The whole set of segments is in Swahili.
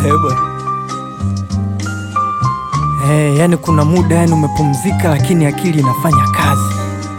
Heba. Hey, yani kuna muda yani umepumzika lakini akili inafanya kazi.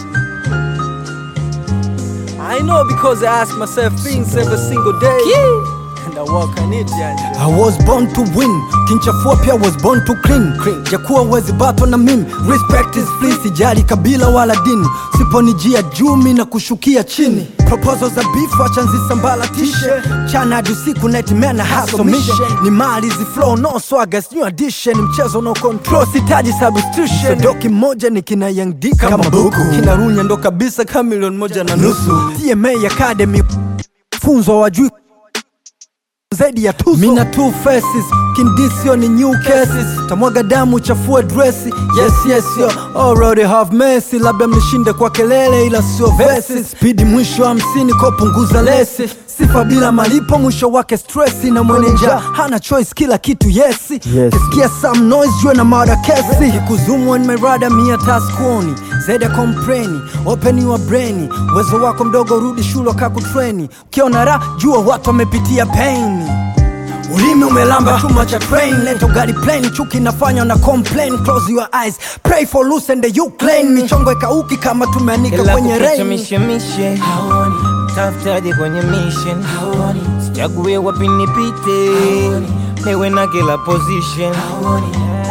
I know because I ask myself things every single day. And I work on it, yani. I was born to win, kinchafua pia was born to clean. Jakuwa wezi bato na mimi, respect is free, sijali kabila wala dini. Siponijia jumi na kushukia chini. Proposals za beef wacha nzisambalatishe. Chana hadi usiku nightmare na hustle mission. Ni mali zi flow no swagger, it's new addition. Mchezo no control, sitaji substitution. Doki moja ni kina Young D kama buku. Kina Runya ndo kabisa kama milioni moja na nusu. TMA Academy funzo wajui zaidi ya tuzo. Mina two faces, kindisio ni new cases. Tamwaga damu chafua dresi. Yes yes yo, already have mercy. Labda mnishinde kwa kelele ila sio verses. Speed mwisho hamsini kwa punguza lesi. Sifa bila malipo mwisho wake stressi na mwenye njaa hana choice kila kitu yesi. Yes. Kisikia some noise jue na mada kesi. Kikuzumu on my radar mia taskuoni. Zaidi ya kompreni, open your brain. Uwezo wako mdogo rudi shule kakutreni. Ukiona ra jua watu wamepitia pain. Ulimi umelamba chuma cha train Leto gari plane chuki nafanya na complain Close your eyes Pray for loose and you claim Michongo ikauki kama tumeanika Ila kwenye kuficha rain mishemishe haoni, tafutaje kwenye mission haoni, sichague wapi nipite, niwe na kila position haoni.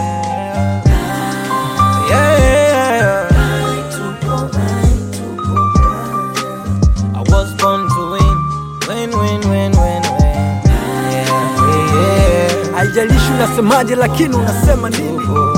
Yeah. I was born to win, win, win, win, win, win. Yeah, yeah. Haijalishi unasemaje lakini unasema nini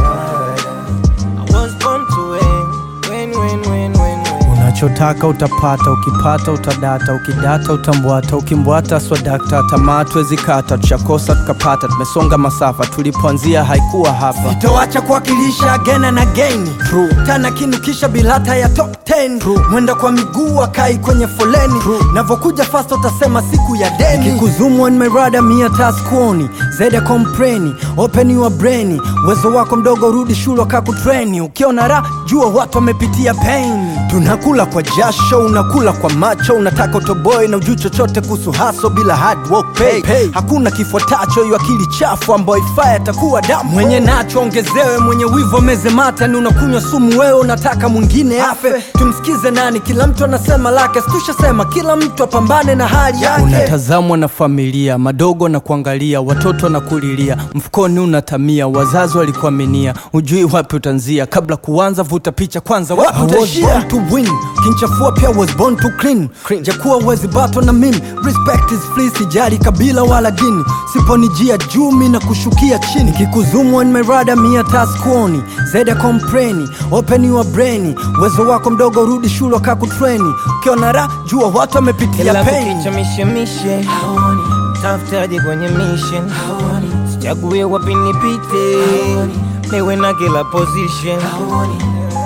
I was born to win, win, win, win, win, win. Unachotaka utapata, ukipata utadata, ukidata utambwata, ukimbwata swadakta, tamaa tuwezi kata, tushakosa tukapata, tumesonga masafa, tulipoanzia haikuwa hapa. Sitoacha kuwakilisha again and again. True. Tana kinukisha bilata ya top 10. True. Mwenda kwa miguu akai kwenye foleni. True. Navokuja fast utasema siku ya deni. Kikuzumu on my radar mia taskuoni. Zaidi ya kompreni, open your brain. Uwezo wako mdogo rudi shule kakutreni. Ukiona ra jua watu wamepitia pain. Tunakula kwa jasho, unakula kwa macho, unataka utoboe na ujui chochote kuhusu haso bila hard work pay. pay. Hakuna kifuatacho hiyo akili chafu ambayo ifaa atakuwa damu. Mwenye nacho ongezewe, mwenye wivu meze mata, ni unakunywa sumu wewe, unataka mwingine afe. Tumsikize nani? Kila mtu anasema lake, situshasema kila mtu apambane na hali yake. Unatazamwa na familia, madogo na kuangalia, watoto na kulilia, mfukoni unatamia, wazazi walikuaminia, ujui wapi utanzia, kabla kuanza vuta picha kwanza, wapi utaishia? to win kinchafua pia was born to clean, jakuwa wezi bato na mimi respect is free sijali kabila wala dini siponijia jumi na kushukia chini kikuzumu on my radar mia taskuoni zaidi ya kompreni open your brain uwezo wako mdogo rudi shule kakutreni ukiona ra jua watu wamepitia Ila pain kukicha mishemishe haoni, tafutaje kwenye mission haoni, sichague wapi nipite, niwe na kila position haoni.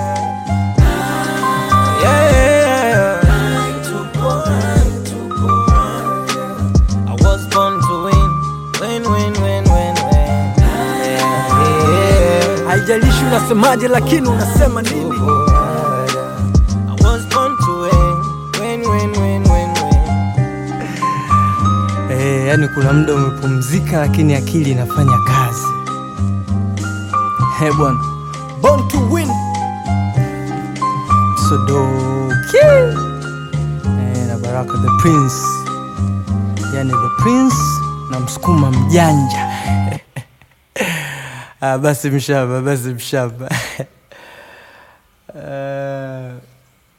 Yeah. I was born to win, win, win, win, win, win. Yeah. haijalishi unasemaje lakini unasema nini I was born to win, win, win, win, win, win. Eh, yani kuna muda umepumzika lakini akili inafanya kazi. He bwana. Born to win. Sodoki. Eh, na Baraka the Prince. Yani the Prince na msukuma mjanja. ah, basi mshamba, basi mshamba. uh,